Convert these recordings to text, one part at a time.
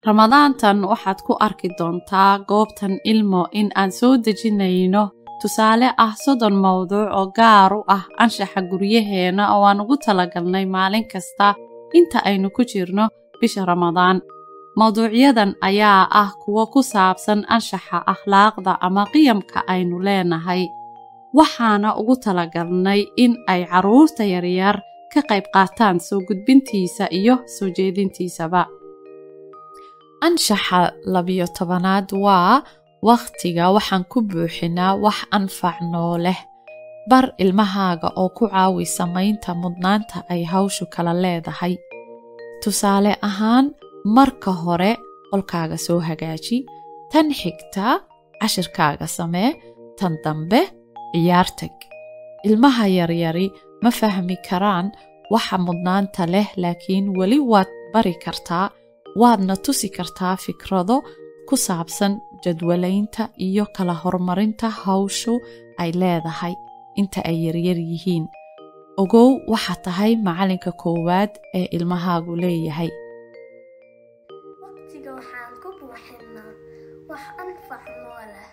ramadaantan waxaad ku arki doontaa goobtan ilmo in aan soo dejinayno tusaale ah soddon mawduuc oo gaar u ah anshaxa guryaheena oo aan ugu talagalnay maalin kasta inta aynu ku jirno bisha ramadaan mawduucyadan ayaa ah kuwo ku saabsan anshaxa akhlaaqda ama qiyamka aynu leenahay waxaana ugu talagalnay in ay carruurta yaryar ka qayb qaataan soo gudbintiisa iyo soo jeedintiisaba anshaxa labiyo tobanaad waa wakhtiga waxaan ku buuxinaa wax anfac noo leh bar ilmahaaga oo ku caawi samaynta mudnaanta ay hawshu kala leedahay tusaale ahaan marka hore qolkaaga soo hagaaji tan xigta cashirkaaga samee tan dambe ciyaar tag ilmaha yaryari ma fahmi karaan waxa mudnaanta leh laakiin weli waad bari kartaa waadna tusi kartaa fikrado ku saabsan jadwalaynta iyo kala horumarinta hawshu ay leedahay inta ay yaryar yihiin ogow waxaa tahay macalinka koowaad ee ilmahaagu leeyahay waqtiga waxaan ku buuxinnaa wax anfac noo leh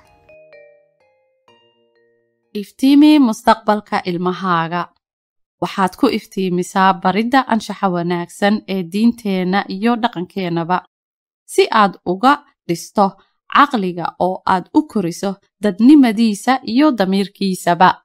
iftiimi mustaqbalka ilmahaaga waxaad ku iftiimisaa baridda anshaxa wanaagsan ee diinteenna iyo dhaqankeennaba si aad uga dhisto caqliga oo aad u koriso dadnimadiisa iyo damiirkiisaba